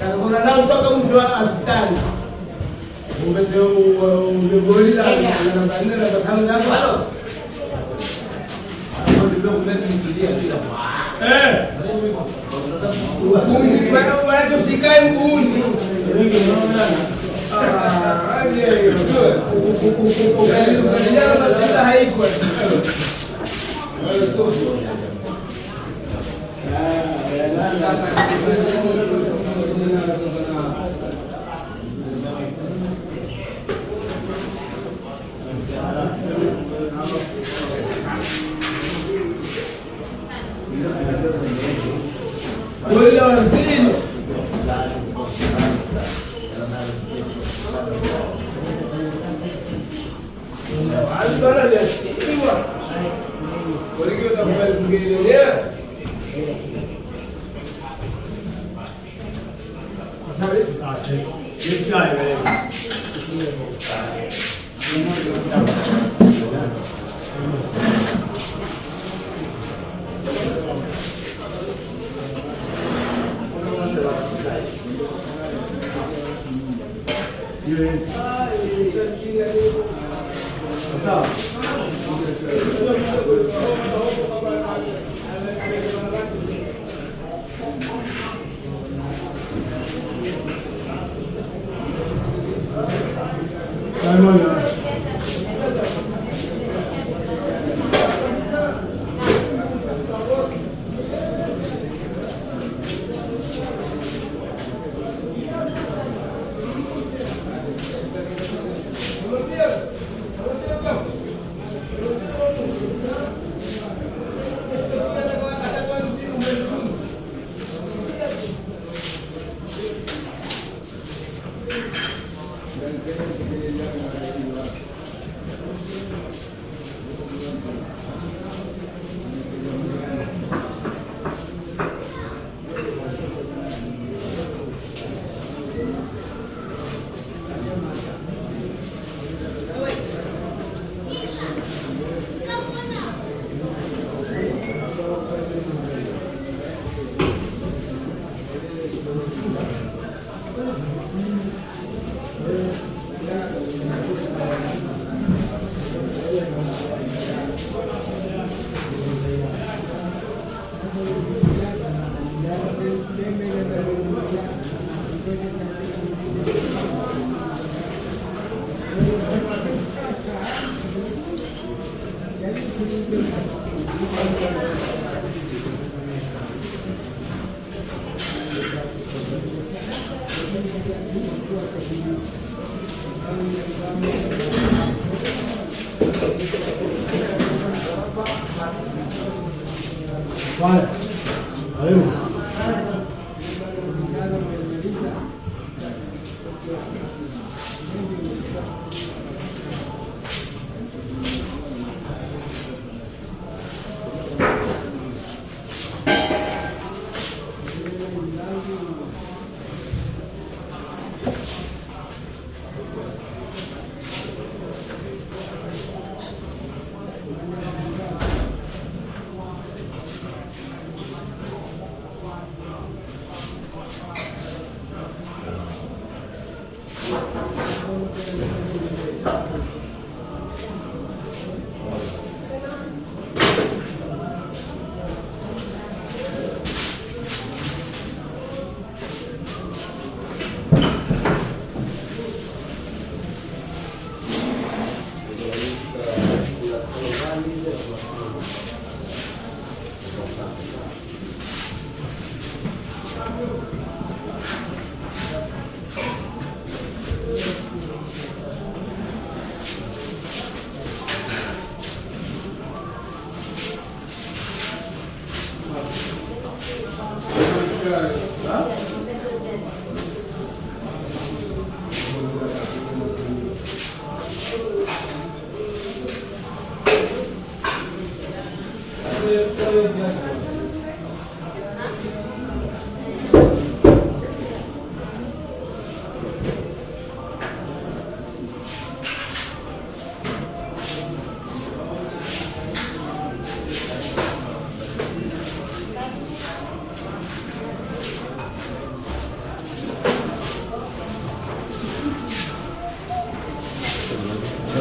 Kuna nao mpaka mtu wa askari. Umesema umegoli la namba nne namba tano zako. Halo. Eh. Mguuni, maana maana usikae mguuni. Ah, aje hiyo. Ukali ukali masita haiko. Goli la waziri. Alikuwa anashikiliwa. Goli hiyo itakuwa kungelelea. Vale. Karibu.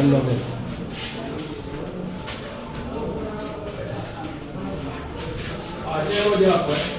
namna gani? Acha moja hapo. eh.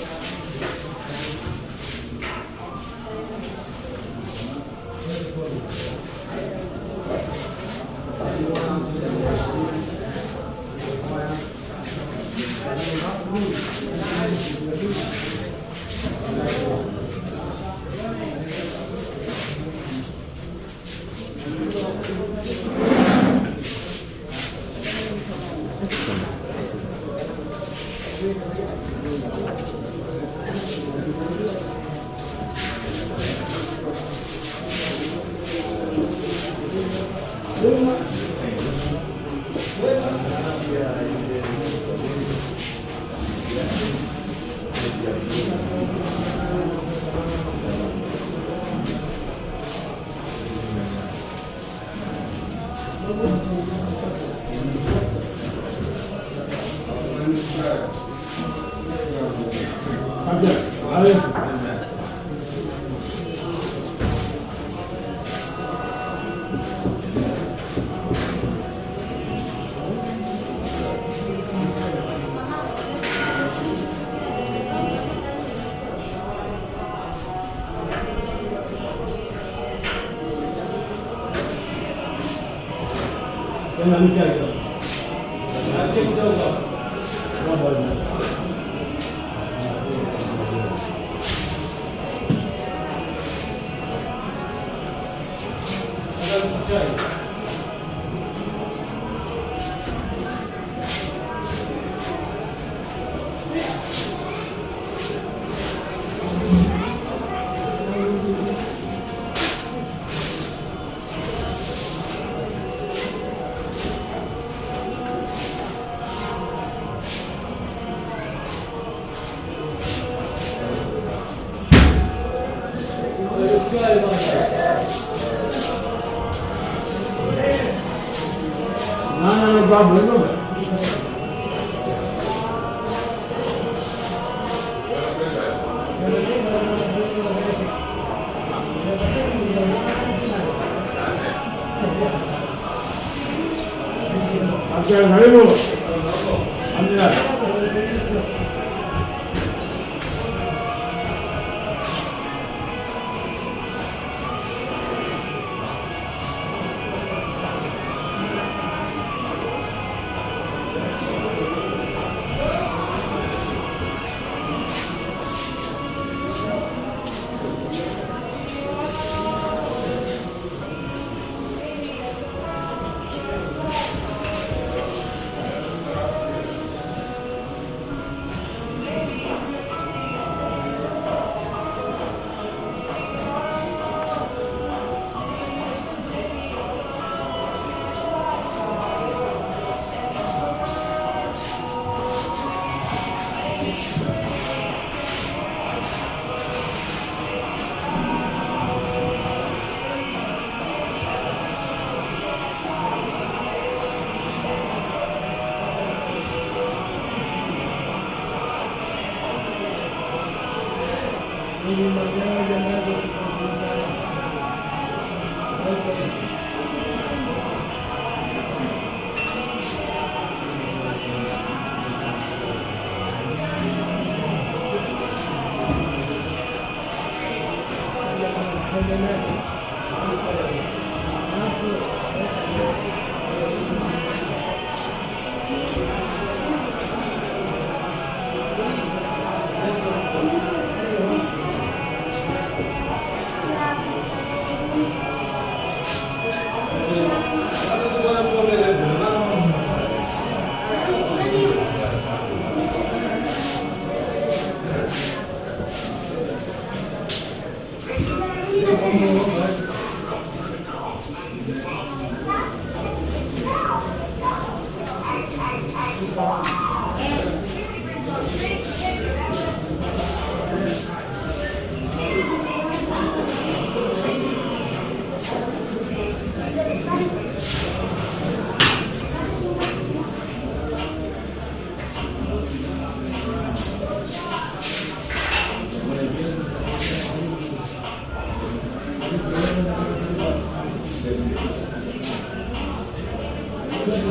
Kabla, ale tena nikiaga. Acha kidogo. Mambo ya Sasa chai. Chai bana. ના ના ના બાપ લઈ અત્યારે ઘણી બોલો સમજ્યા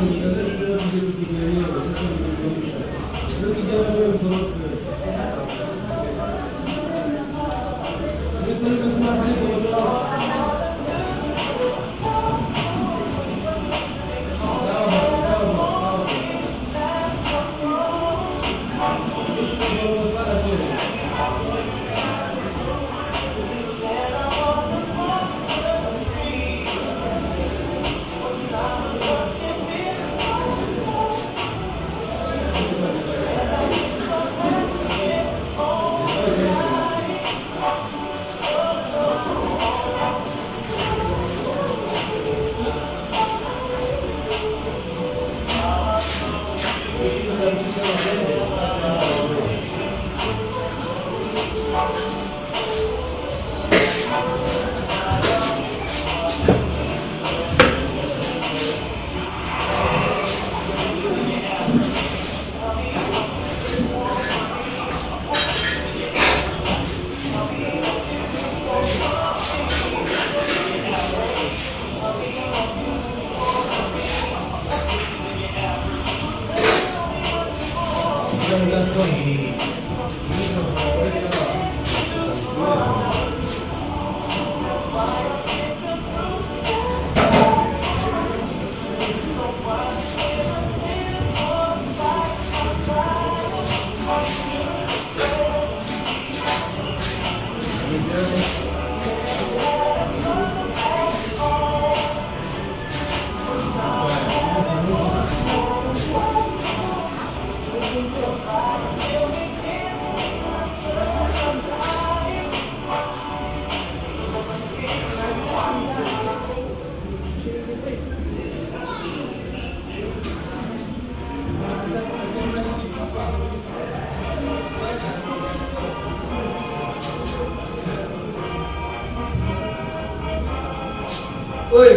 Oi.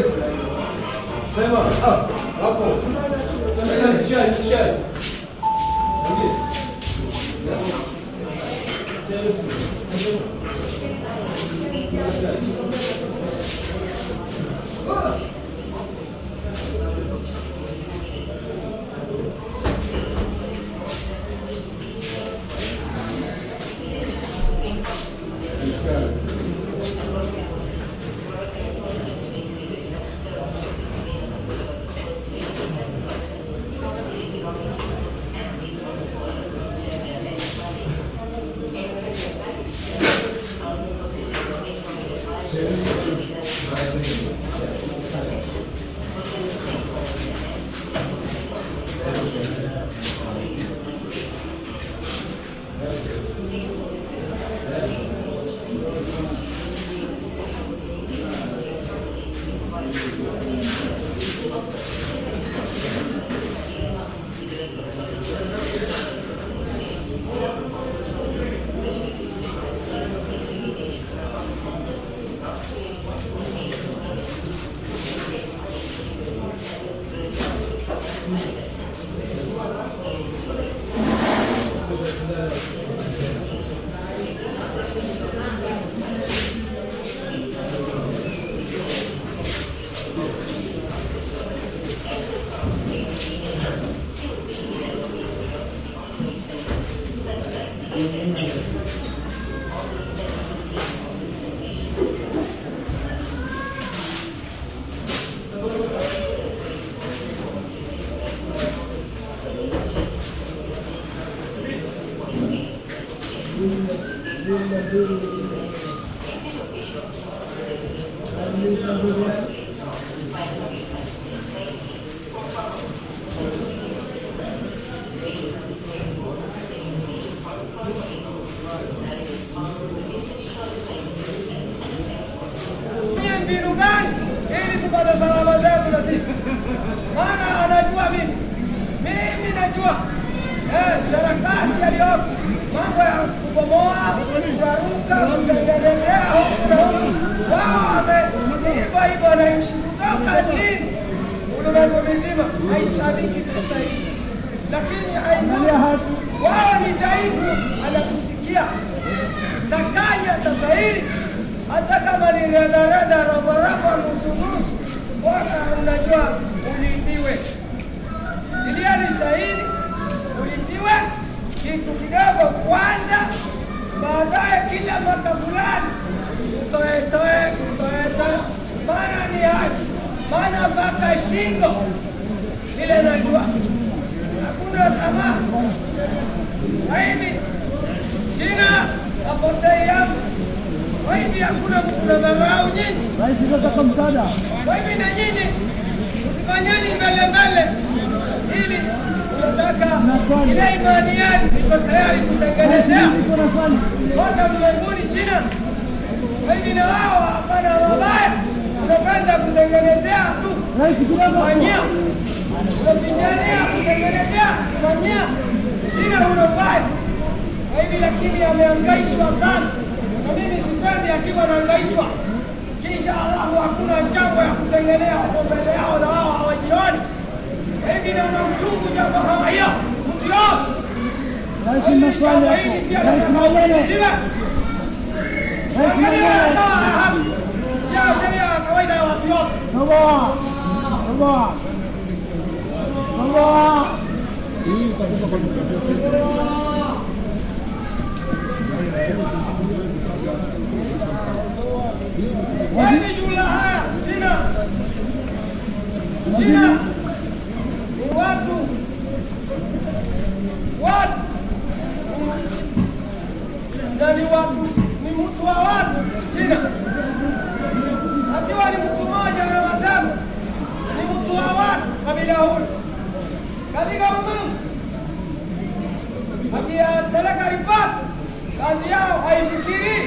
Sema. Ah, hapo. Shari, shari. Fanya mbinu gani ili tupate salama zetu na sisi? Maana anajua mimi, mimi najua eh, sarakasi yaliyoko, mambo ya kubomoa, kuraruka, kutengenezea huku na huku. Wao wame hivyo hivyo wanaishi kutoka lini? Ulimwengu mzima haisadiki pesa hii, lakini haina wao ni dhaifu, anatusikia takanya tasahili hata kama ni redareda roboroko nusunusu, bora unajua uliibiwe. saini, ulipiwe kitu kidogo kwanza, baadaye kila mwaka fulani utoe toe utoe toe, maana ni haki, maana mpaka shingo vile najua hakuna tamaa. Kwa hivi China apotei yangu, kwa hivi hakuna mtu na dharau nyinyi Rais nataka msaada. kwa hivi na nyinyi fanyeni mbele mbele, ili tunataka ile imani yenu iko tayari kutengenezea Niko na swali. kote ulimwenguni China. Kwa hivi na wao hapana mabaya, unapenda kutengenezea tu Rais kidogo. fanyia, unapigania kutengenezea fanyia. China una mbaya kwa hivi, lakini amehangaishwa sana, na mimi sipendi akiwa anahangaishwa kisha alafu hakuna jambo ya kutengenea huko mbele yao na wao hawajioni. Kwa hivi naona uchungu jambo kama hiyo mtu yote Rais na swali hapo. Rais Malele. Rais Malele. sheria ya kawaida ya watu wote. Toboa. Toboa. Toboa. Kwa hivi juu ya haya China, China ni watu watu na ni watu ni mtu wa watu China, akiwa ni mtu mmoja anawasema ni mtu wa watu kabila huli katika ulimwengu, akiyapeleka ripoti kazi yao haifikirii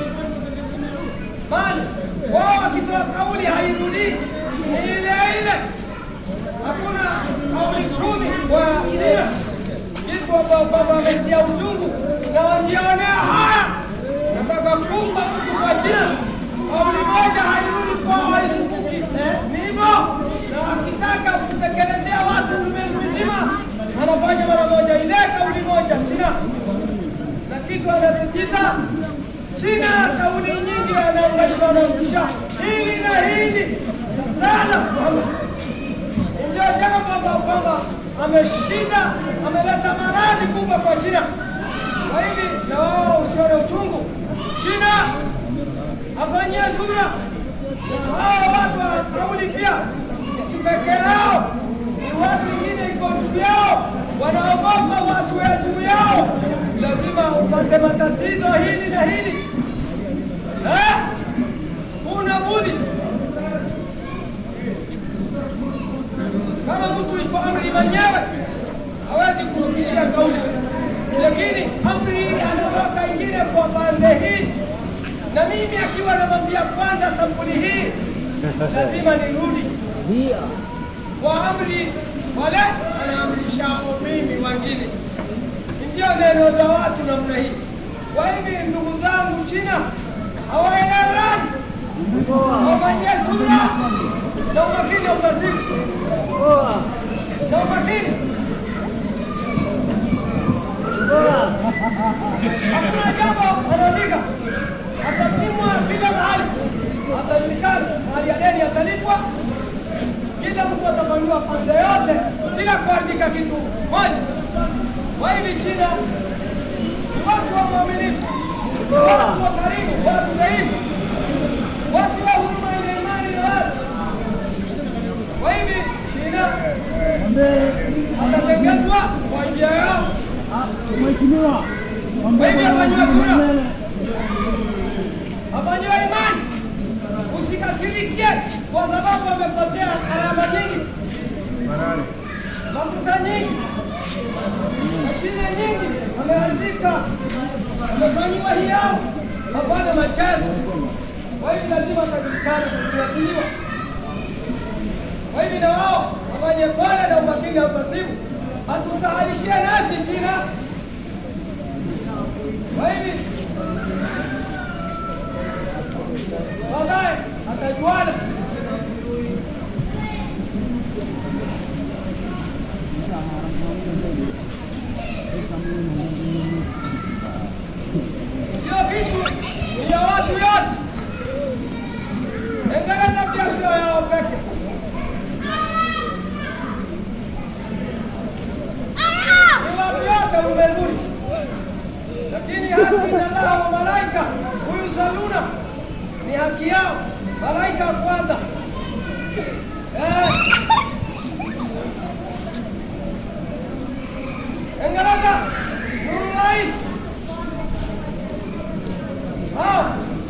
maana wao wakitoa kauli hairudii, ni ile ile. Hakuna kauli kumi kwa China, kitu ambao kwamba wametia uchungu na wajionea haya, nataka kumba mtu kwa China. Kauli moja hairudi kwao, haizunguki. Ni hivyo, na akitaka kutekelezea watu ulimwengu mzima anafanya mara moja ile kauli moja China, na kitu anasitiza China kauli nyingi anaunganishwa na kusha hili na hili sana, ndio jambo ambalo kwamba ameshinda, ameleta maradhi kubwa kwa China. Kwa hivi na wao usione uchungu, China afanyie sura na hao watu wana kauli pia, si peke yao, ni watu wengine iko juu yao, wanaogopa watu wa juu yao, lazima upate matatizo hili na hili Eh? Una budi kama mtu iko amri mwenyewe hawezi kurudishia kauli, lakini amri hii anatoka ingine kwa pande hii, na mimi akiwa namwambia kwanza sampuli hii lazima nirudi kwa amri wale anaamrisha mimi wengine, ndio neno za watu namna hii. Kwa hivi ndugu zangu China hawaelewani, wafanyie sura na umakini wa utaratibu na umakini. Hakuna jambo anaandika, atapimwa kila mahali, atajulikana mahali ya deni atalipwa, kila mtu atafanyiwa pande yote bila kuandika kitu moja. Kwa hivi China ni watu wa mwaminifu, watu wa karimu, watu dhaifu, watu wa huruma yenye imani na watu. Kwa hivi China atatengezwa kwa njia yao, Mheshimiwa. Wewe afanyiwe sura. afanyiwe imani, usikasirikie kwa sababu amepotea alama nyingi, mafuta nyingi, mashine nyingi ameandika, amefanyiwa hiao, hapana machazi. Kwa hivi lazima atajulikana kufuatiliwa. Kwa hivi na wao wafanye pole na umakini na utaratibu, atusahalishie nasi China. Kwa hivi baadaye atajuana. Hiyo vitu ni ya watu yote, Endeleza pia sio yao peke. ulimwenguni, lakini haki na Allah wa malaika huyu saluna ni haki yao, malaika wa kwanza eh. Engeleza Nurulahi hao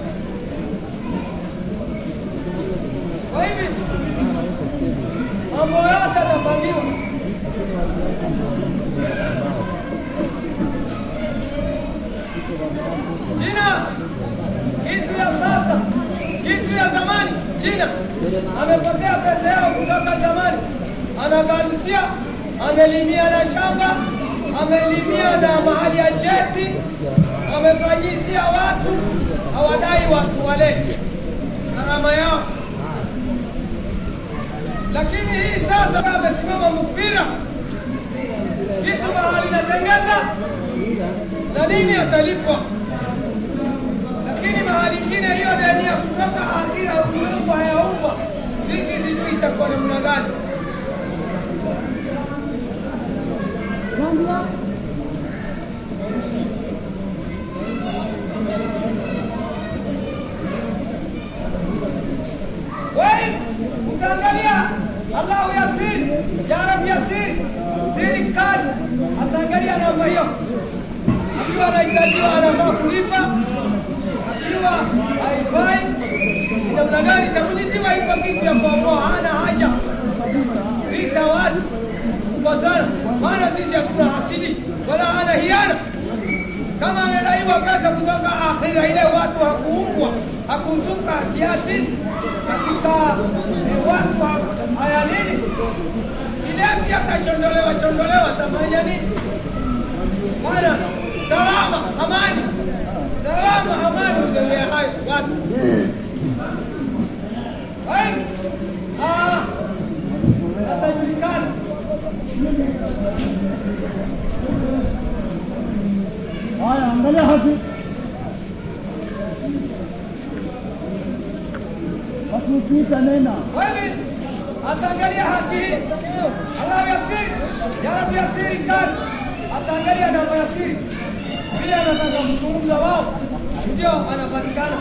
kwa hivi mambo yote yanapangiwa. Jina kitu ya sasa, kitu ya zamani. Jina amepokea pesa yao kutoka zamani, anagalusia, amelimia na shamba, amelimia na mahali ya jeti, amefanyizia watu, hawadai watu walete gharama yao lakini hii sasa amesimama mpira kitu mahali natengeza na nini atalipwa, lakini mahali ingine hiyo deni ya kutoka akhira umeumbwa hayaumbwa, sisi sijui itakuwa namna gani. Wewe utaangalia Allahu Yasir, ya Rab Yasir, siri kali, ataangalia namba hiyo, akiwa anahitajiwa anafaa kulipa, akiwa haifai ni namna gani itakuliziwa. Iko kitu ya kuokoa, hana haja vita watu kukosana, maana sisi hatuna hasidi wala hana hiana kama amedaiwa pesa kutoka akhira ile, watu hakuumbwa hakuzuka kiasi katika eh, watu ha- haya nini ile pia kachondolewa chondolewa, tafanya nini? Maana salama amani, salama amani, ugelea hayo watu Hai. Ah, atajulikana Haya, angalia haki. Haki ukiita nena. Wewe ataangalia haki hii. Allah yasiri, ya Rabbi yasiri kali. Ataangalia namba ya siri. Vile anataka kuzungumza wao ndio anapatikana.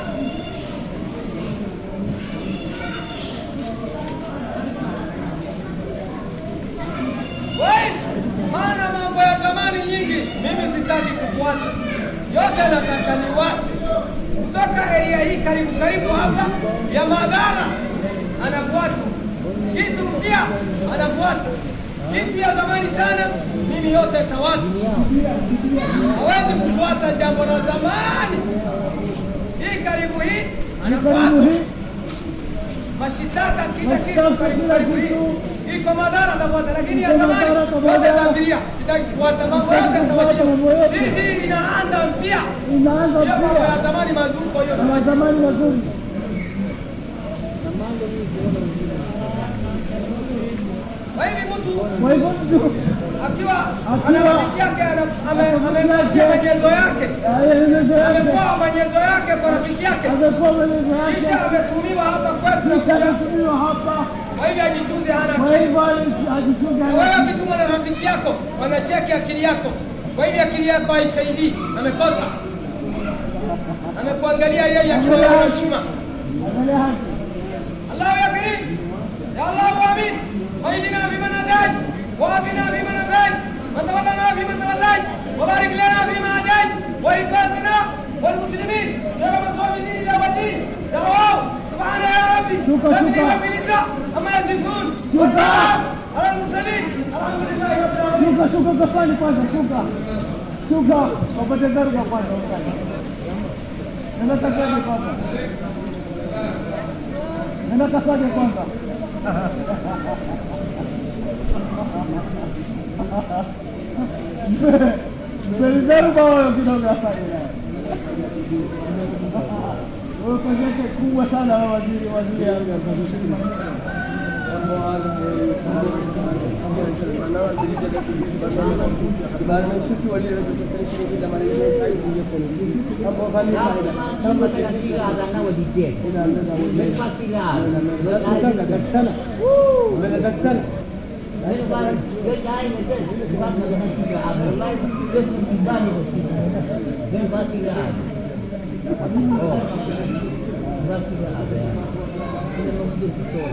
Wewe maana mambo ya zamani nyingi mimi sitaki kufuata. Yote nataka ni watu kutoka area hii karibu karibu hapa ya Madhara anafuata kitu mpya, anafuata kitu ya zamani sana, mimi yote tawatu. Hawezi kufuata jambo la zamani. Hii karibu hii Karibu anafuata hii. mashitaka kila kitu Mashitaka karibu kila karibu kitu. hii iko Madhara tafuata, lakini ya Iko zamani Madhara yote tafuata. tambilia, sitaki kufuata mambo yote Sitaki kufuata mambo tawatia. yote. Sisi inaanza mpya, Inaanza hiyo mambo ya pia. zamani mazuko hiyo Na zamani mazuri. Kwa hivi mtu Kwa hivyo mtu akiwa Akiwa- ana rafiki yake ana- ame- amemwambia majenzo yake aeleze yake. amepewa majenzo yake kwa rafiki yake, Amekuwa maelezo kisha yake. ametumiwa hapa kwetu na Kisha kuja. ametumiwa hapa. Kwa hivyo ajichunge, hana Kwa akili. hivyo ajichunge. Na Wewe akitumwa na rafiki yako wanacheki akili yako, kwa hivyo akili yako haisaidii, amekosa. Amekuangalia yeye akiwa na heshima. Angalia haki. الله يا كريم يا الله امين واهدنا فيمن هديت وعافنا فيمن عافيت وتولنا فيمن توليت وبارك لنا فيما هديت وحفظنا والمسلمين يا رب صل دين الى والدين دعواه سبحان يا ربي شكرا، رب شكرا. رب العزه اما يصفون شكرا. والسلام على المرسلين الحمد لله رب العالمين Shuka, shuka kafani kwanza, shuka. Shuka, wapate dharura kwanza. Nenda kasaje kwanza. Nenda kasaje kwanza. Mpeni dharura huyo kidogo afanye naye. Wewe kazi yake kubwa sana wewe waziri waziri yangu. Lain barang dia cai mungkin sebab dengan tiga abang lain dia tiba di sini. Dia buat tiga abang. Oh, buat tiga abang. Dia mesti betul.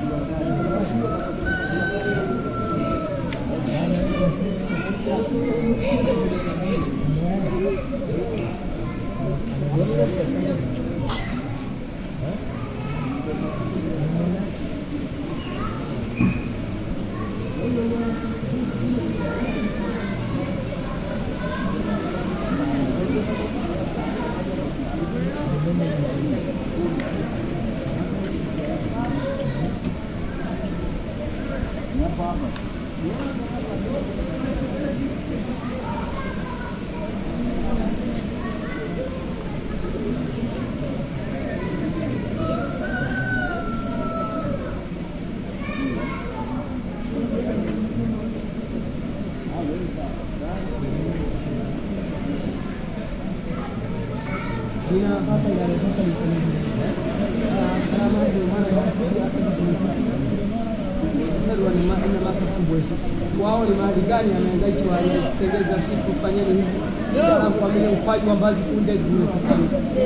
wao ni mahali gani anaendaiki wanatengeza kitu fanyeni hivi alafu wamene ufaji wa mbazi kunde zimekutana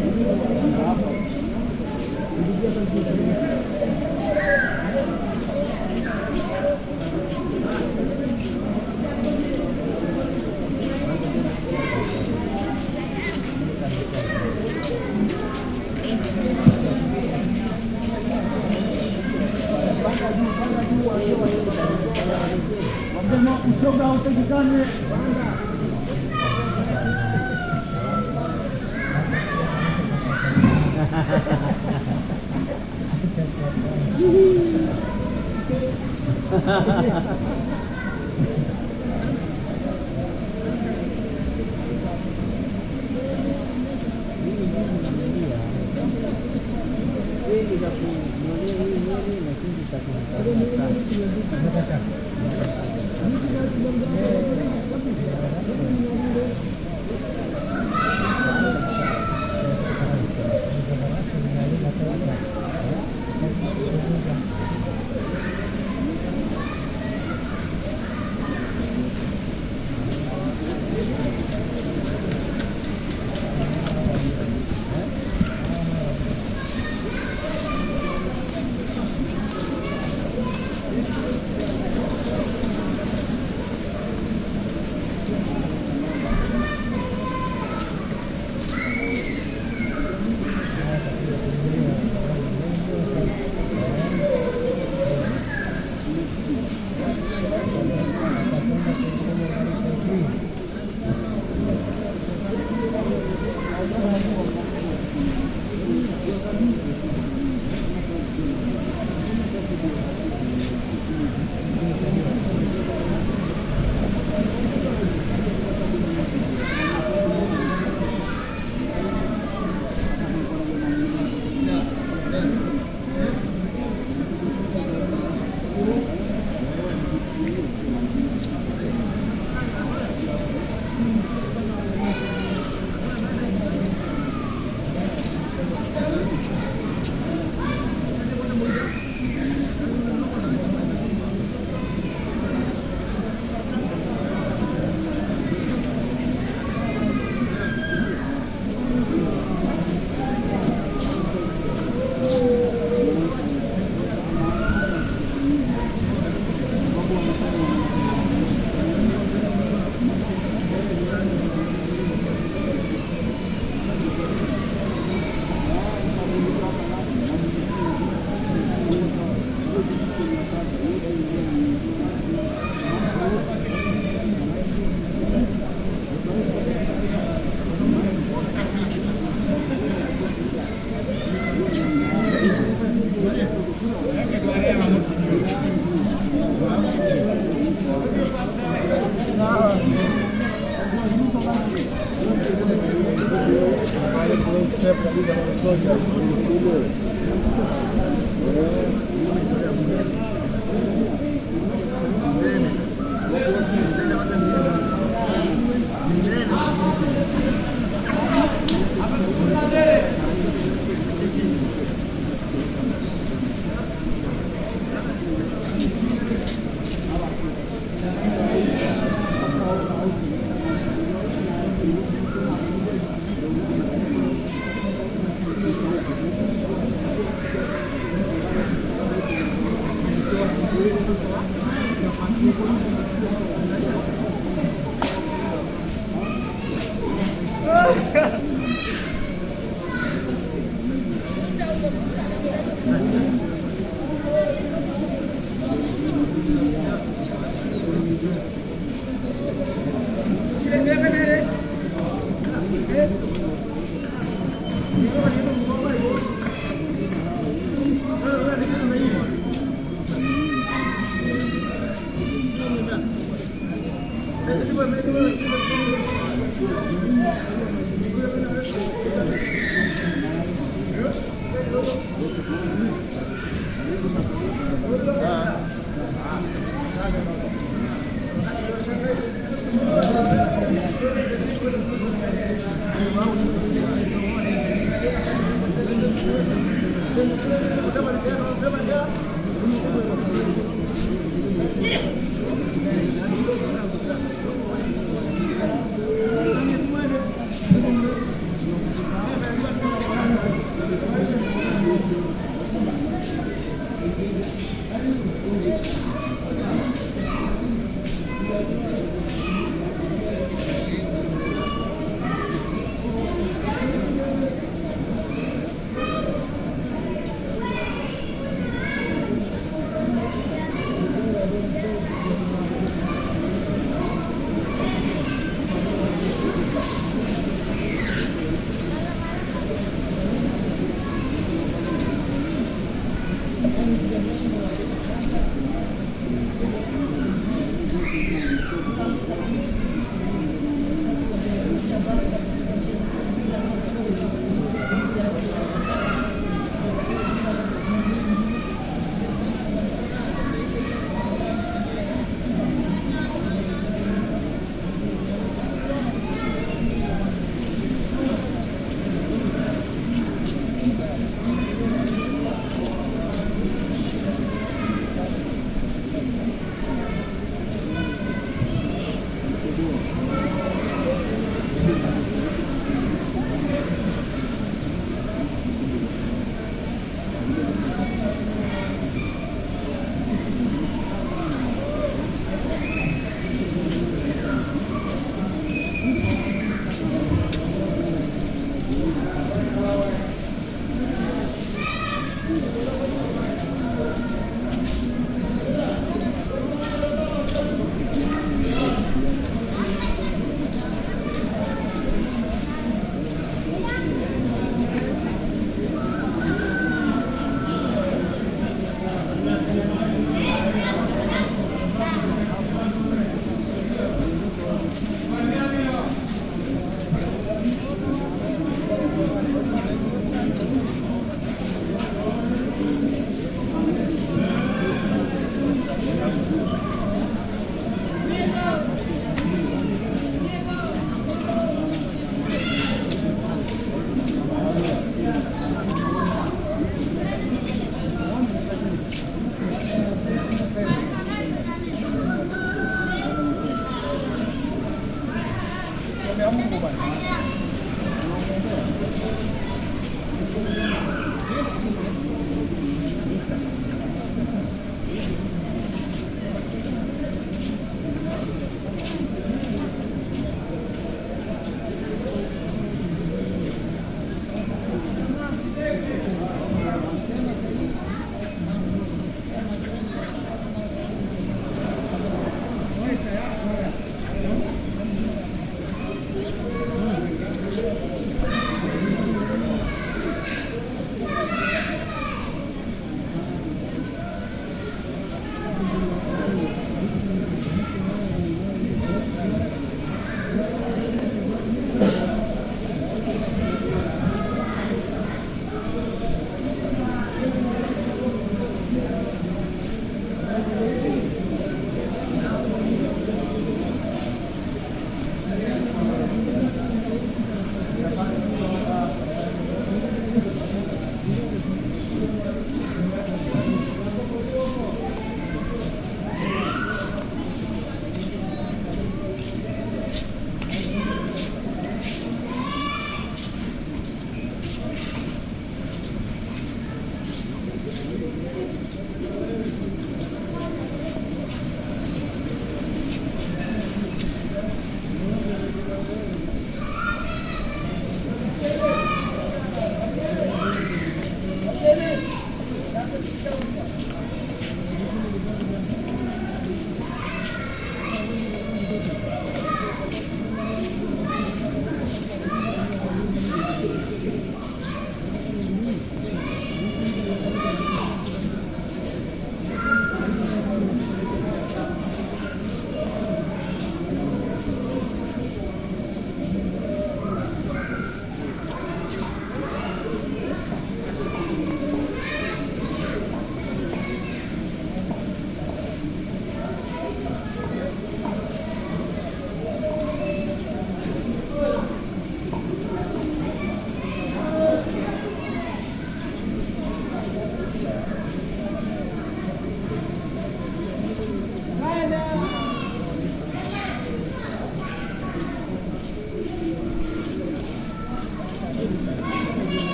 Wasema ushoga hautakikani.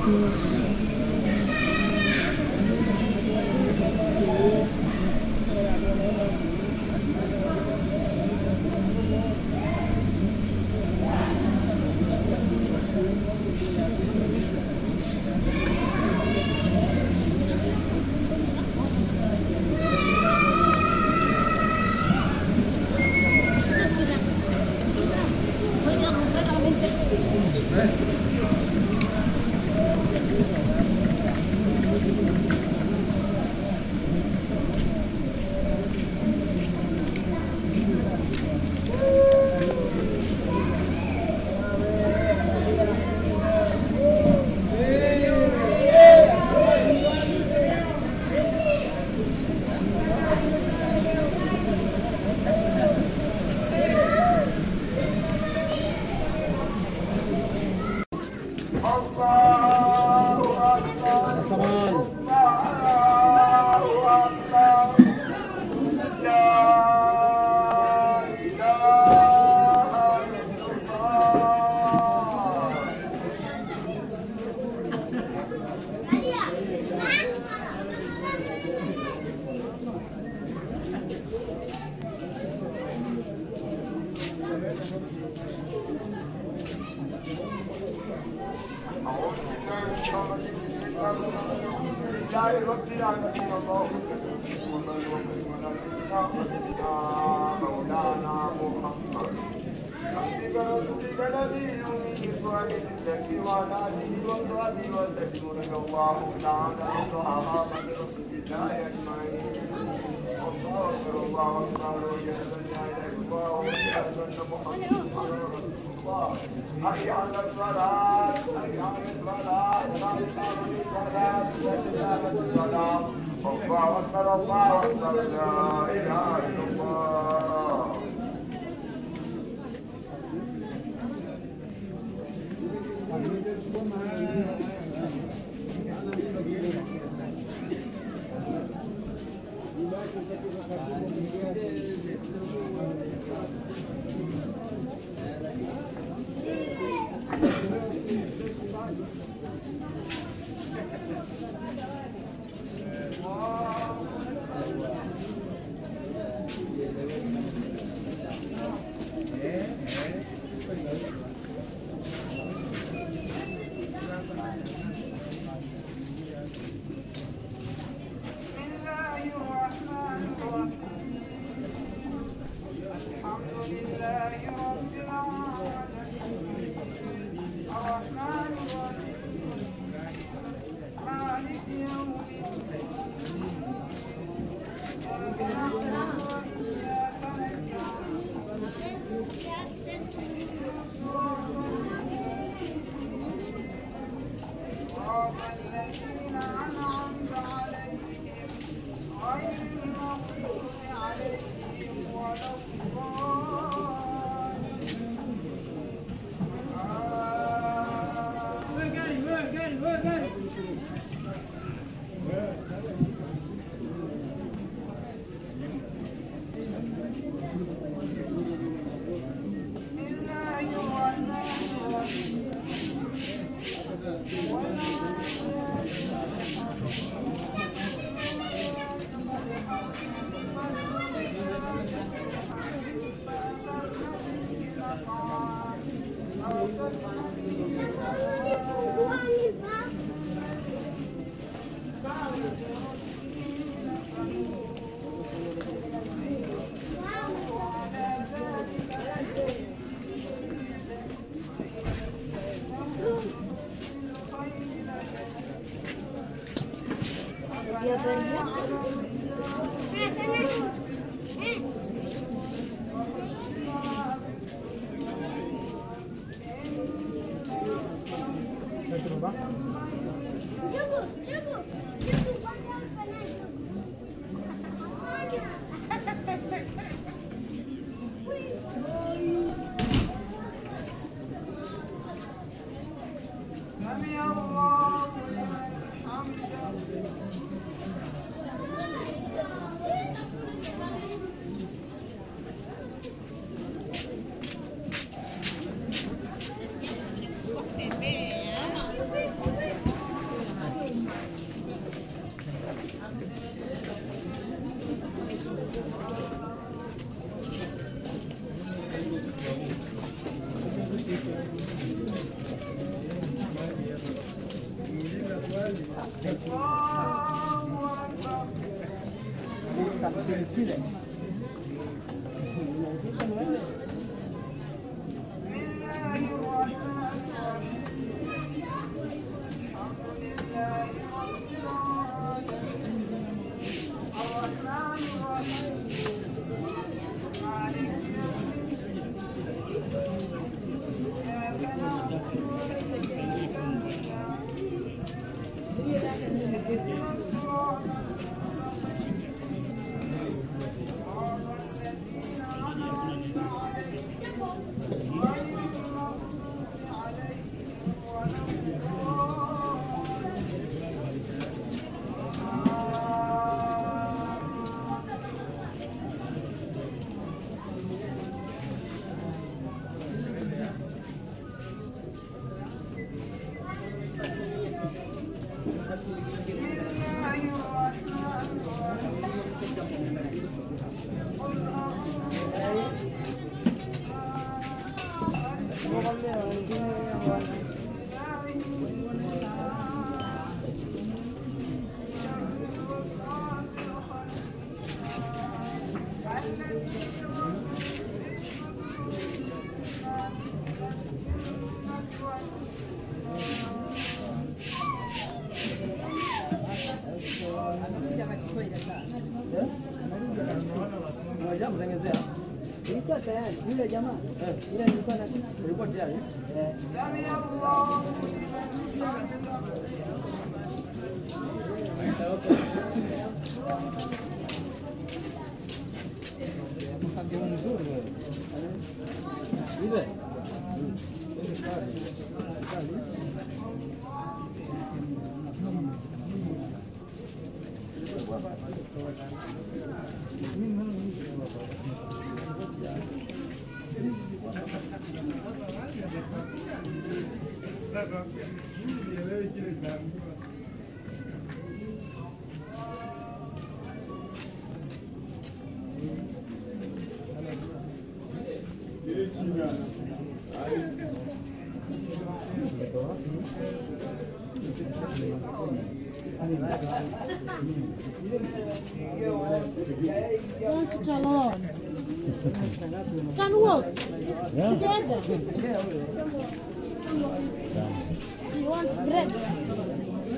الله أكبر الله أكبر لا إله إلا الله بسم الله الرحمن الرحيم الحمد لله رب العالمين الرحمن الرحيم مالك يوم الدين إياك نعبد وإياك نستعين صراط الذين أنعمت عليهم غير المغضوب عليهم ولا الضالين آمين. بسم الله الرحمن الرحيم سمع الله لمن حمده Ilikuwa tayari yule jamaa yule alikuwa na ilikuwa tayari eh. Wants to alone. Can work together. He wants bread.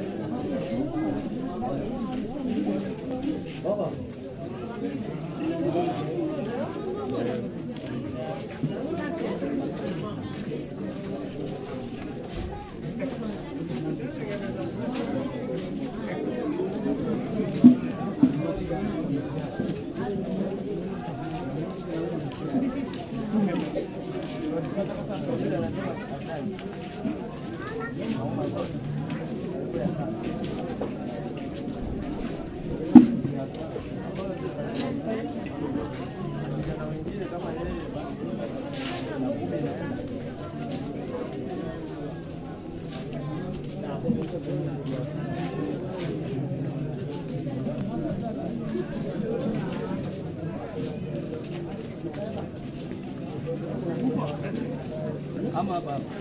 ama hapa hapa.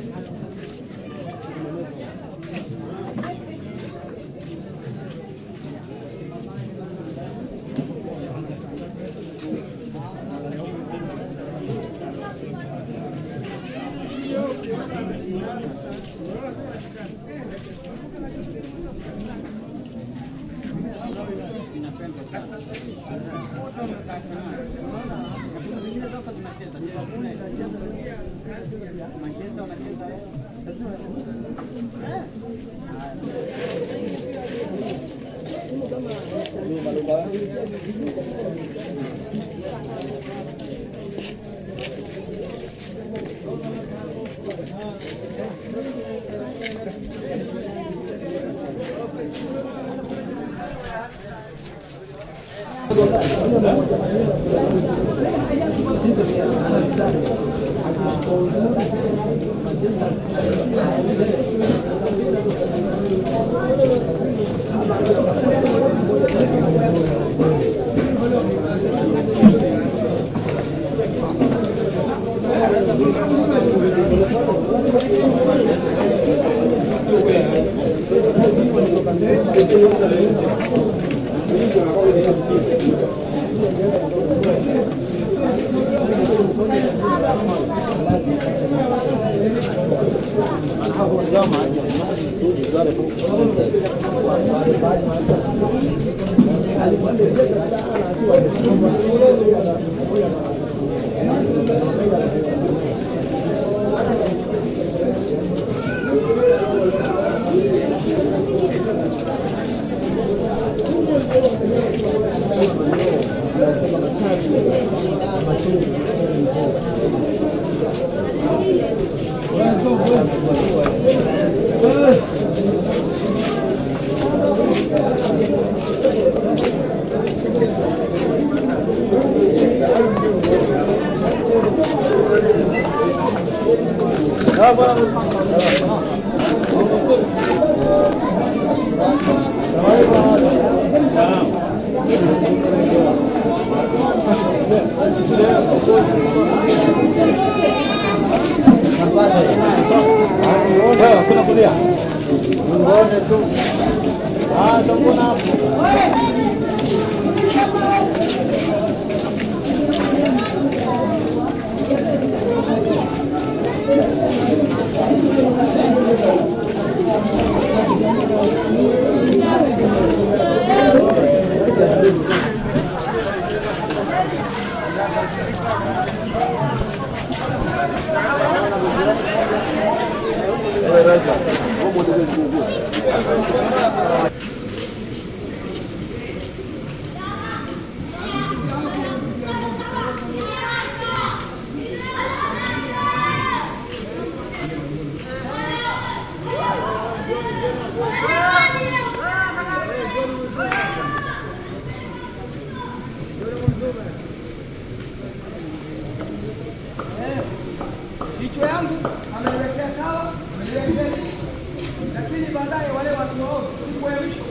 Kichwa yangu ameniwekea kawa, ameniwekea nini, lakini baadaye wale watu waovu, siku ya mwisho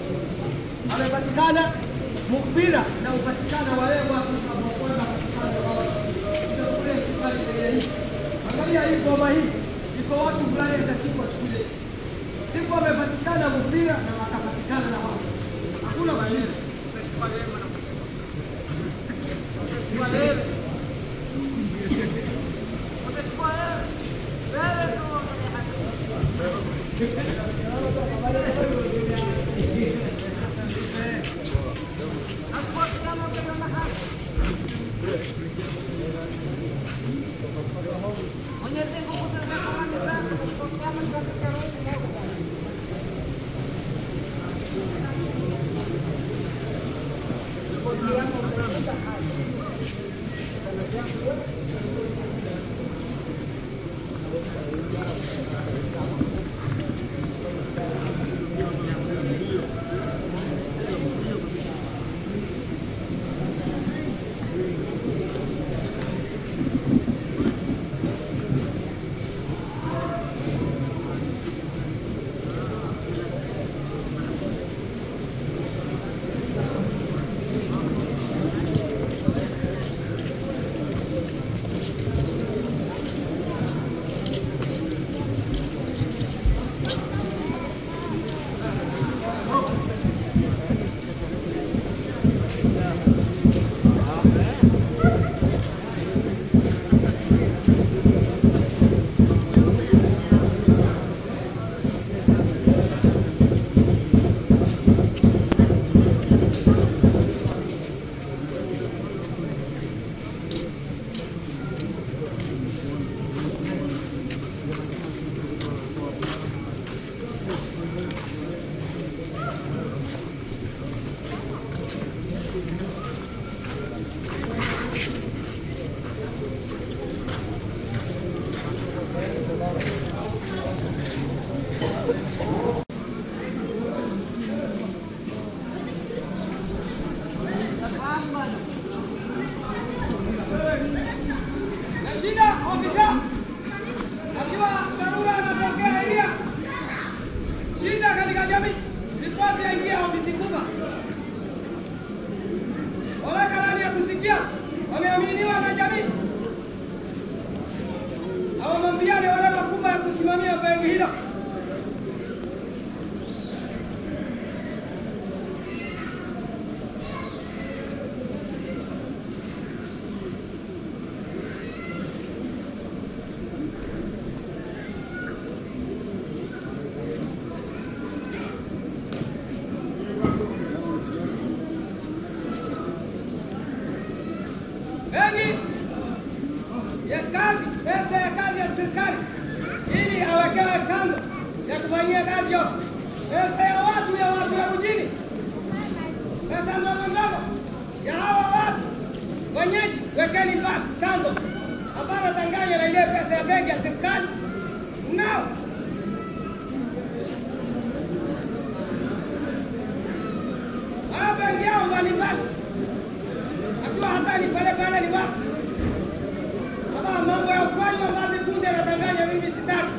amepatikana mukbira na upatikana wale watu wanaokwenda kupatikana wao. Ndio kule safari ile hii. Angalia hii ngoma hii, iko watu fulani watashikwa siku ile. Siku wamepatikana mukbira na wakapatikana na wao. Hakuna maneno. Utachukua leo na utachukua leo. Utachukua leo. Wewe ndio Shida ofisa, akiwa dharura anapokea ilia. Shida katika jamii, ripoti yaingia ofisi kubwa. Wala karani ya kusikia wameaminiwa na jamii, hawamwambiane wale wakubwa ya kusimamia benki hilo. Benki ya kazi, pesa ya kazi ya serikali ili awekewe kando ya kufanyia kazi yote. Pesa ya watu ya watu ya mjini, pesa ndogo ndogo ya hawa watu wenyeji, wekeni mbali kando. Hapana tanganya na ile pesa ya benki ya serikali nao haya benki yao mbalimbali akiwa hata ni pale pale ni wapi kama mambo ya ukweli ambazi kunde anadanganya mimi sitaki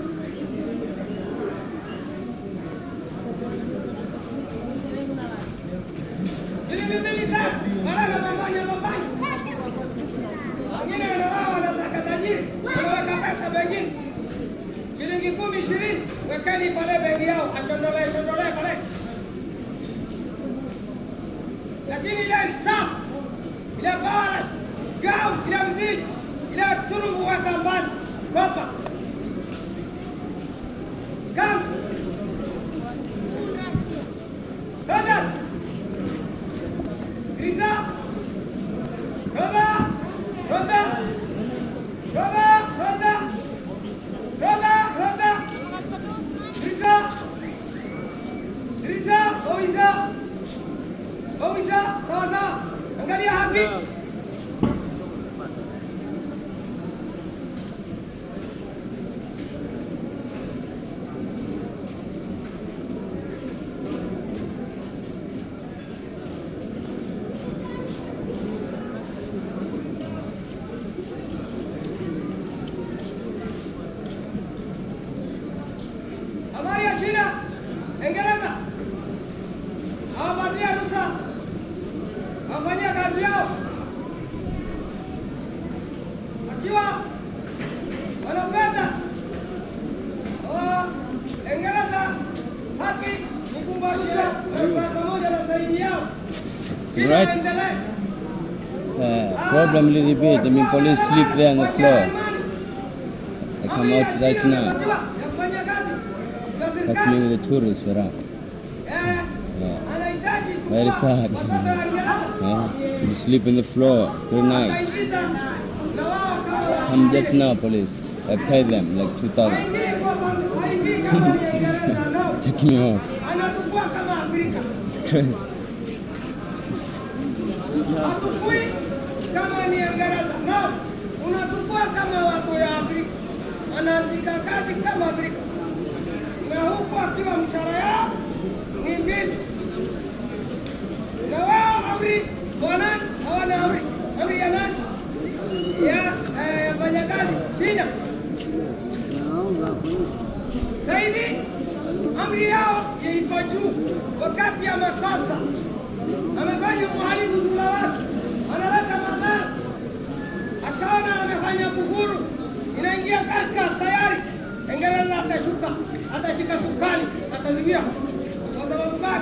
shilingi mbili tatu wala mambanya mambanya wengine wanawao wanataka tajiri wanaweka pesa bengine shilingi kumi ishirini wekeni pale bengi yao achondolee chondolee pale lakini ile staff ile bara gau ile mziki ile turubu weka mbali kopa kam Roda Riza Roda Roda Roda Roda Roda Roda Riza Riza Oiza Oiza sawa sawa angalia haki habari ya China, Uingereza hawapatia ruhusa wafanyia kazi yao, wakiwa wanapenda Uingereza haki ni kumpa ruhusa ruhusa pamoja na zaidi yao China Right. waendelee Uh, problem a little bit. I mean, police sleep there on the floor. I come out right now. That's me with the tourists around. Yeah. Very sad. Yeah. You sleep on the floor through night. Come just now, police. I pay them like 2,000. Take me off. Anatukua kama Afrika. It's crazy. Hatukui kama ni Uingereza. No, unatukua kama watu ya Afrika. Anaandika kazi kama Afrika. Na huku akiwa mshahara yao ni mbili. Na wao amri wa nani? Hawana amri. Amri ya nani? Ya eh, wafanyakazi China. Zaidi amri yao iko juu wakati amekosa amefanya uhalifu dhuluma watu, analeta madhara, akaona amefanya kufuru, inaingia katika tayari, Uingereza atashuka, atashika sukani, atazuia. Kwa sababu gani?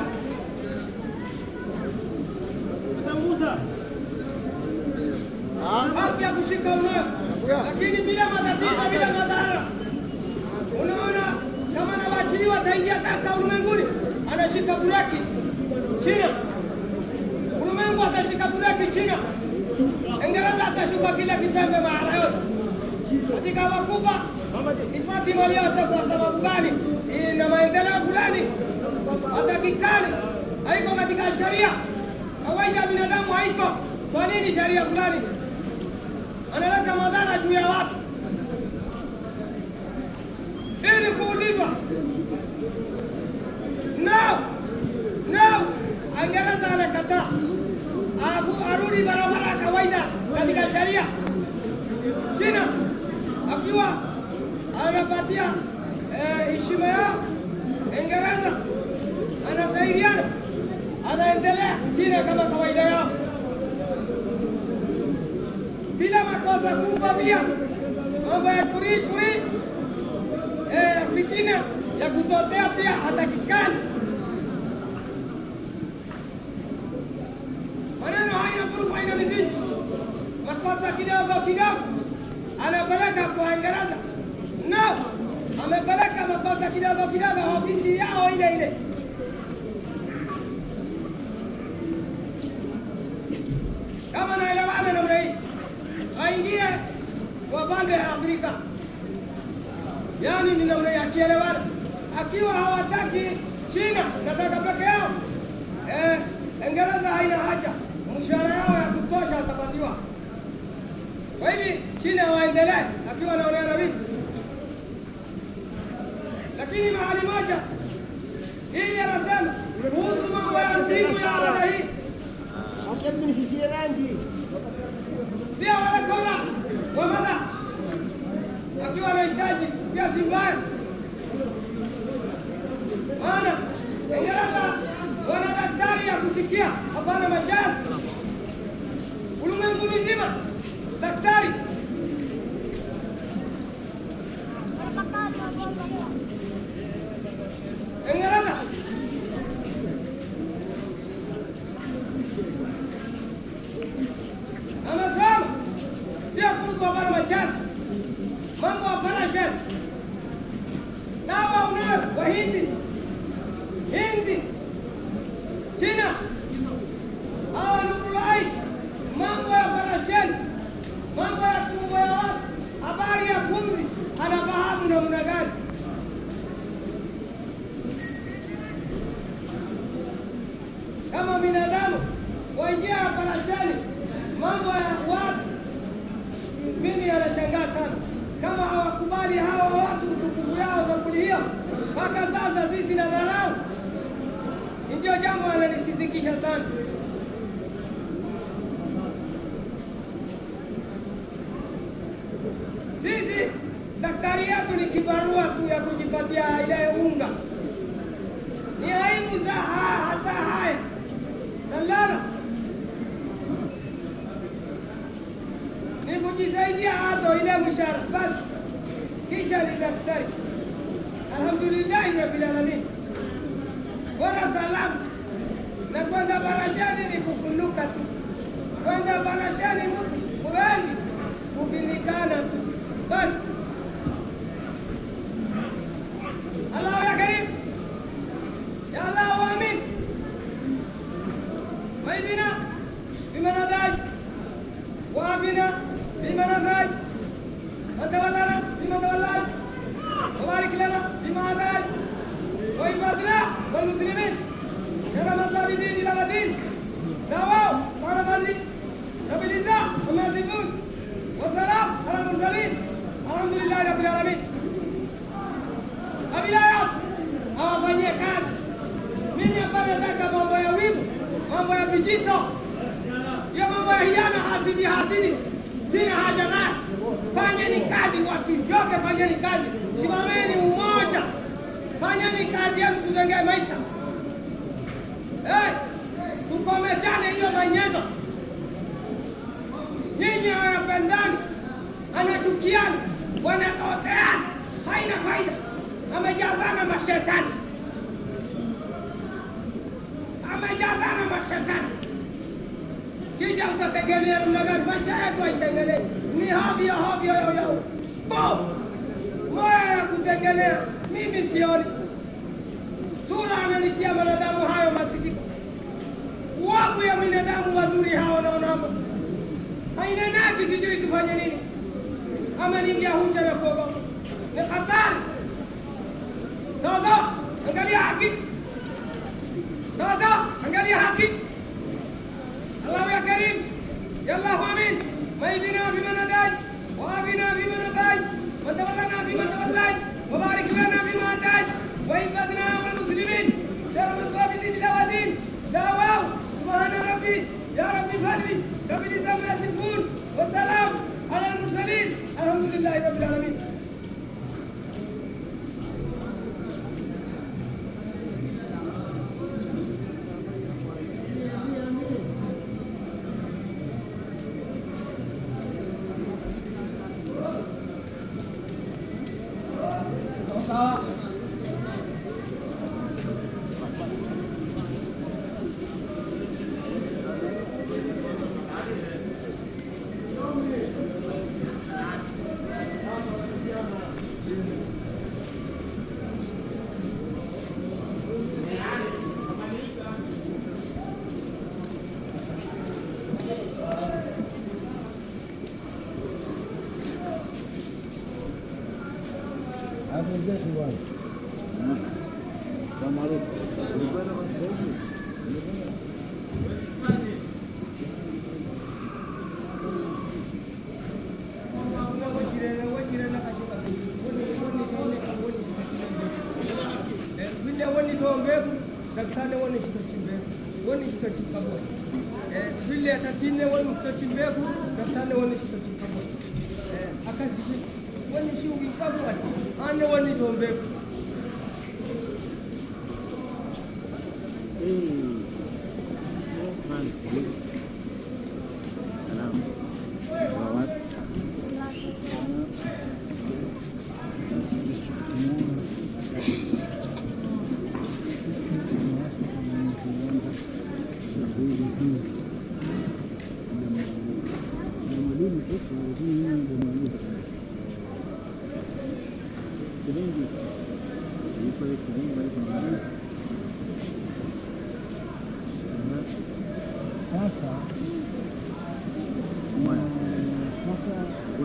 haki ya kushika unayo, lakini bila matatizo, bila madhara. Unaona, kama anawaachiliwa ataingia katika ulimwenguni, anashika buraki China ulimwengu atashika bureki China, Uingereza atashuka kile kitembe mahala yote katika wakubwa ipati mali yote. Kwa sababu gani? Ina maendeleo fulani hatakikani, haiko katika sheria kawaida ya binadamu, haiko. Kwa nini sheria fulani analeta madhara juu ya watu? Ili kuulizwa no no, Uingereza anakataa Abu- arudi barabara ya kawaida katika sheria. China akiwa anapatia eh, heshima yao, Uingereza anasaidiana, anaendelea China kama kawaida yao bila makosa kubwa, pia mambo ya churi churi, eh, fitina ya kutotea pia hatakikani. maneno haina proof, haina mizizi, makosa kidogo kidogo anapeleka kwa Uingereza. No, amepeleka makosa kidogo kidogo ofisi yao ile ile. waingie kwa pande ya Afrika, yaani ni namna ya kielewana. Akiwa hawataki China, nataka peke yao eh, Uingereza haina haja, mshahara yao ya kutosha watapatiwa. Kwa hivi China waendelee, akiwa anaonea na vipi, lakini mahali moja hili anasema kuhusu mambo ya mzimu ya ada hii sio wanakola kwa madha akiwa anahitaji pia si mbaya, maana Uingereza wana daktari ya kusikia, hapana machazi. Ulimwengu mzima daktari Uingereza anasema sio kuku hapana machazi, mambo hapana shari. Dawa unayo Wahindi, Hindi, China, hawa nurulai, mambo ya parasheni, mambo ya tumbo ya watu, habari ya pumzi, anafahamu namna gani. Kama binadamu waingia parasheni, mambo ya watu, mimi anashangaa sana kama hawakubali hawa watu tukufu yao sampuli hiyo, mpaka sasa sisi na dharau ndio jambo ananisitikisha sana. Sisi daktari yetu ni kibarua tu ya kujipatia ile unga, ni aibu za ha- hata haya salala ni kujisaidia hata ile mshahara basi, kisha ni daktari. Alhamdulillahi rabbil alamin bora salamu na kwanza barashani ni kufunuka tu, kwanza barashani mtu wengi kufinikana tu basi. Allahu ya karim ya Allah wa amin waidina bimanadaj وعافنا فيما نفعل وتولنا فيما توليت وبارك لنا فيما اتيت وإبادنا والمسلمين خير مصابدين إلى ودين دعواه قال مالك رب العزة وما يصفون والسلام على المرسلين الحمد لله رب العالمين Abilayat hawafanyie kazi. Mimi hapa nataka mambo ya wivu, mambo ya vijito, hiyo mambo ya hiana, hasidi hasidi, sina haja nayo. Fanyeni kazi watu yote, fanyeni kazi, simameni umoja, fanyeni kazi yenu, tujengee maisha. Hey, tukomeshane hiyo manyezo. Nyinyi hawapendani, anachukiana, wanatoteana, haina faida, amejazana mashetani, amejazana mashetani kisha utategemea namna gani? Maisha yetu haitengenei, ni hovyo hovyo yoyo bo moya ya kutengenea. Mimi sioni sura ananitia wanadamu hayo masikiko, wagu ya binadamu wazuri hao naonamo hainenaki, sijui tufanye nini, ama ningia hucha na kuogopa, ni hatari. Sasa angalia haki, sasa angalia haki الله يا كريم يا الله امين واهدنا فيمن هديت وعافنا فيمن عافيت وتولنا فيمن توليت وبارك لنا فيما اتيت وإبادنا والمسلمين خير الصابتين الى ودين دعواه سبحان ربي يا ربي فضلي رب العزة عما يصفون والسلام على المرسلين الحمد لله رب العالمين wenzetu bwana. vile woni to mbegu daktari woni kitochi mbegu woni kitochi pamoja eh vile atatine woni kitochi mbegu daktari woni kitochi pamoja eh akazi woni shughuli pamoja ane woni to mbegu Sasa sasa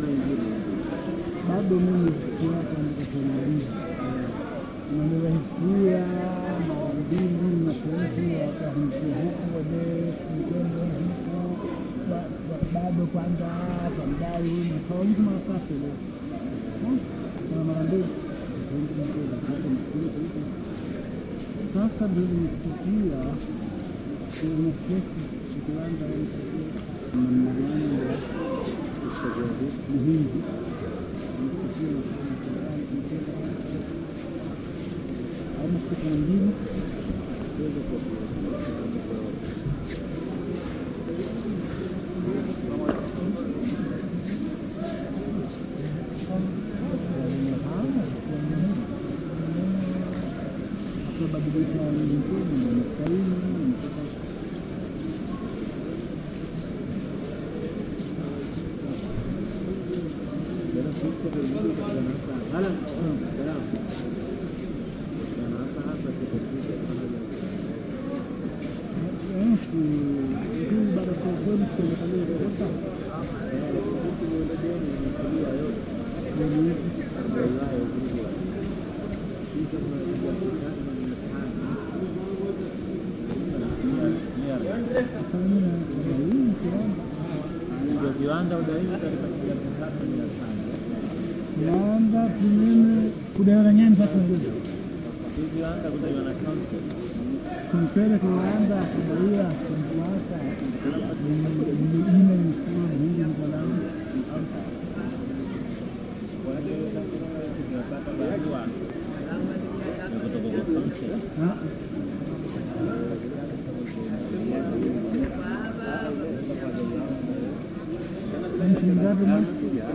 bado mimi siasa nikatumaliza nanirahikia mara mbili mapenzi wakahamsia huku wadekitendo huku ba- ba- bado kwanza pandai nakawaji makafe leo na mara mbili sasa ndio nisikia kuna kesi kiwanda namna gani ya muhimu ama siku nyingine akabadilisha nyingine masaini mpaka kiwanda udaiwi katika kiasi tatu mia tano Kiwanda kinene kudaiwa nyani sasa nguvu hii kiwanda kudaiwa na council kumpele kiwanda kudaiwa kumfuata jina mkuu mwingi msalama tunapata barua ya kutoka kwa council Shingapi man?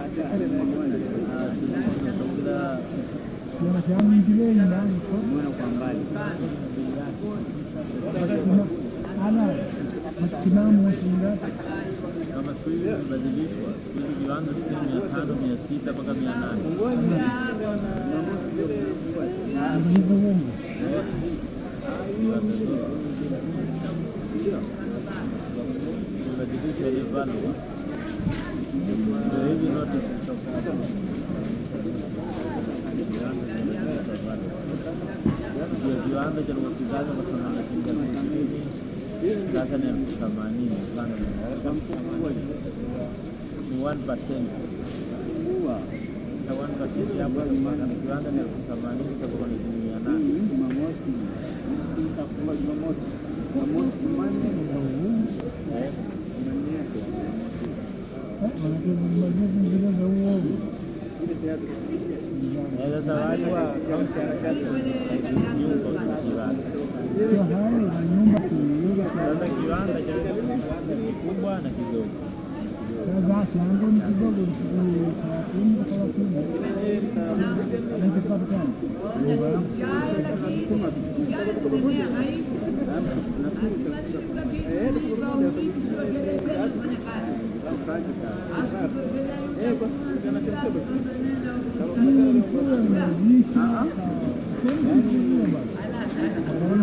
kila Kiona changu ingile ndani kwa kwa mbali ana msimamo wa shingapi? kama siku hizi zimebadilishwa siku hizi viwanda sijui mia tano mia sita mpaka mia nane Ndizo wengi. zimebadilishwa ile value ndio hizi zote zilitoka ndio kiwanda cha uwekezaji wa thamani shilingi elfu ishirini sasa ni elfu themanini sana ni 1% na 1% hapo na kiwanda ni elfu themanini itakuwa ni shilingi mia nane Jumamosi itakuwa Jumamosi Jumamosi Jumanne ni za uhuru Eh, manake majuzi zile za uovu eh, sasa wale wa kaunti harakati nyumba kiwanda sio hayo na nyumba kuiuza sasa kiwanda cha kikubwa na kidogo sasa changu ni kidogo ni thelathini kwa thelathini na kipatikana nyumba yangu kule inajishi sehemu nyingine bana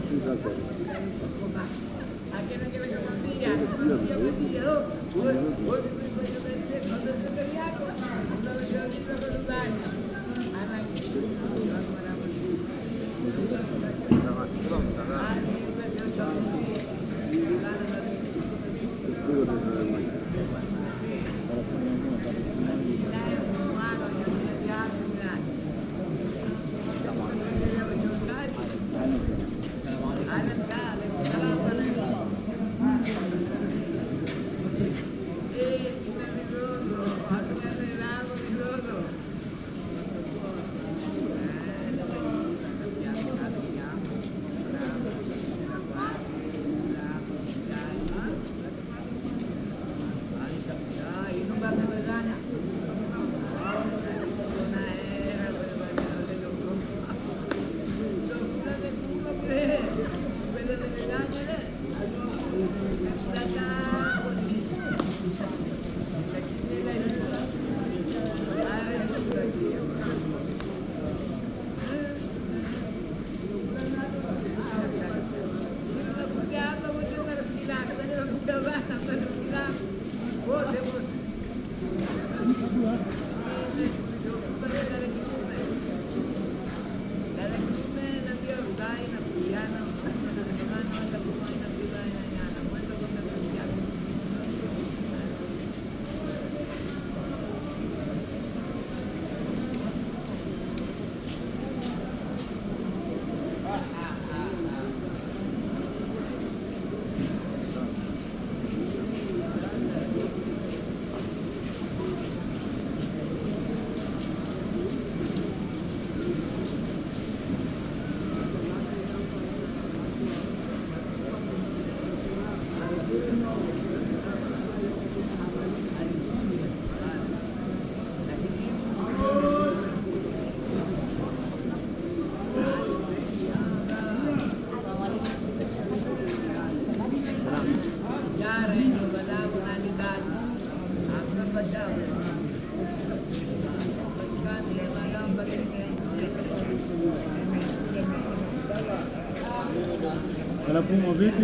Wanapumwa vipi?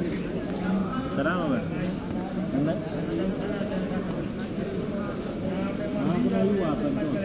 Salama basi. Una- Ah, kuna huyu hapa ndio.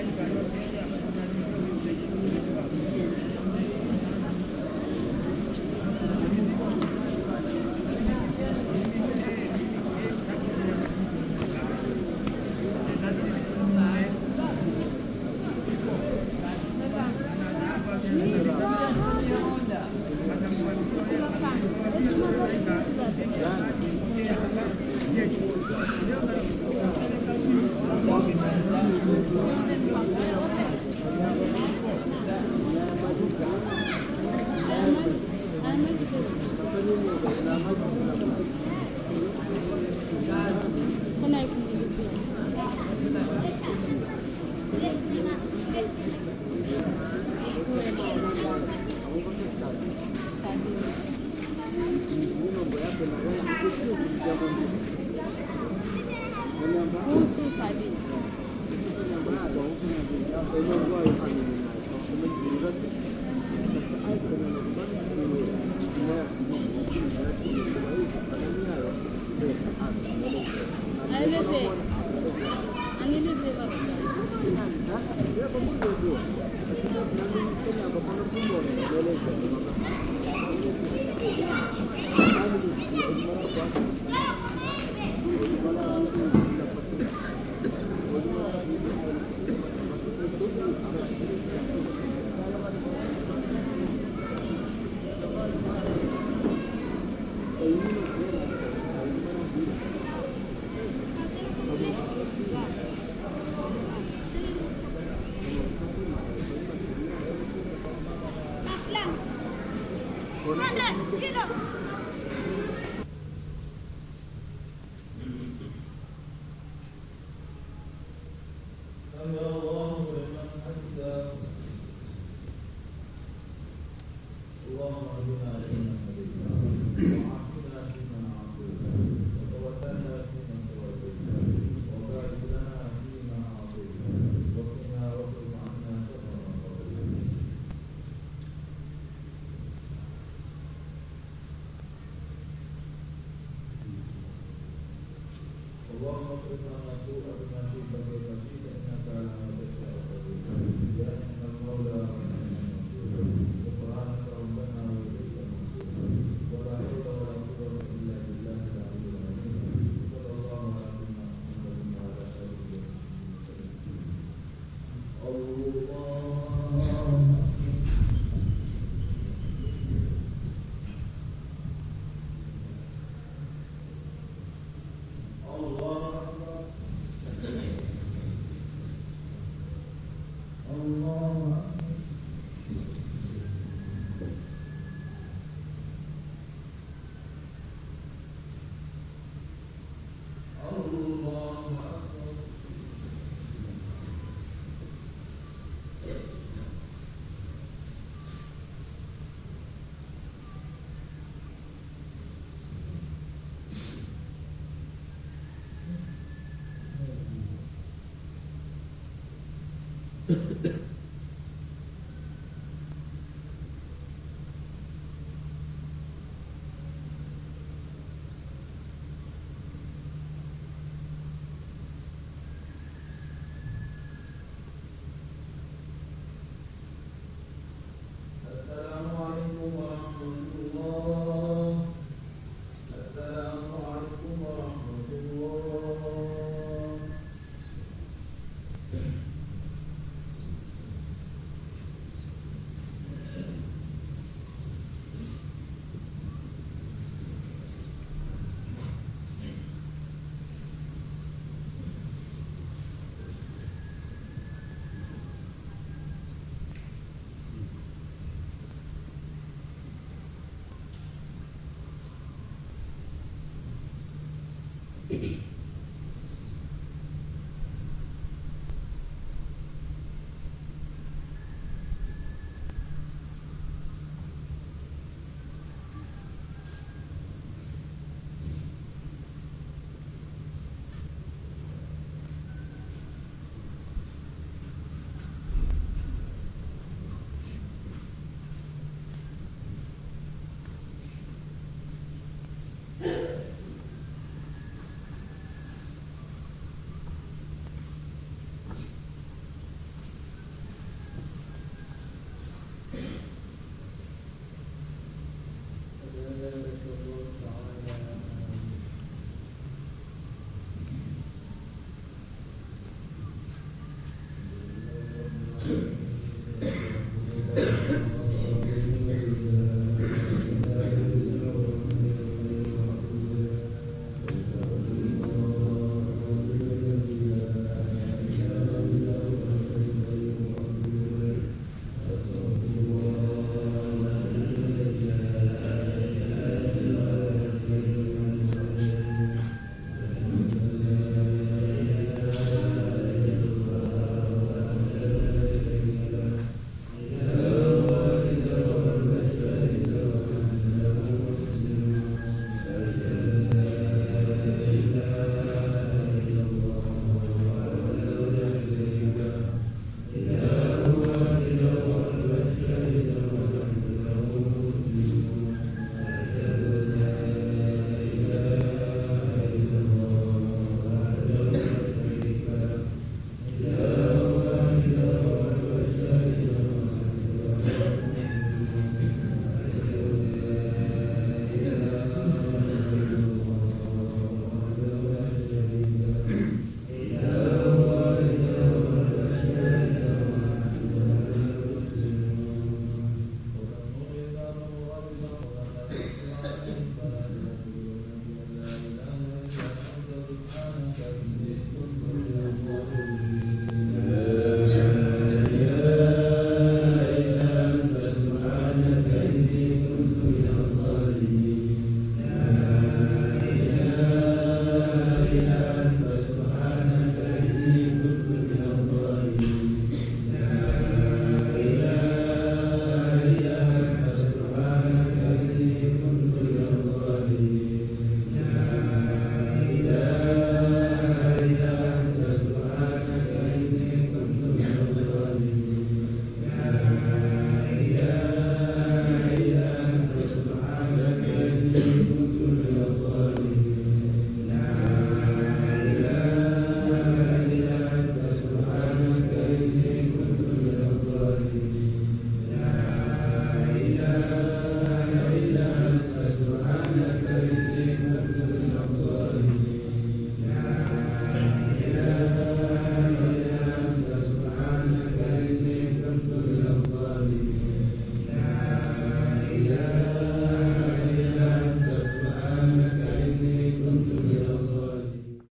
Thank you.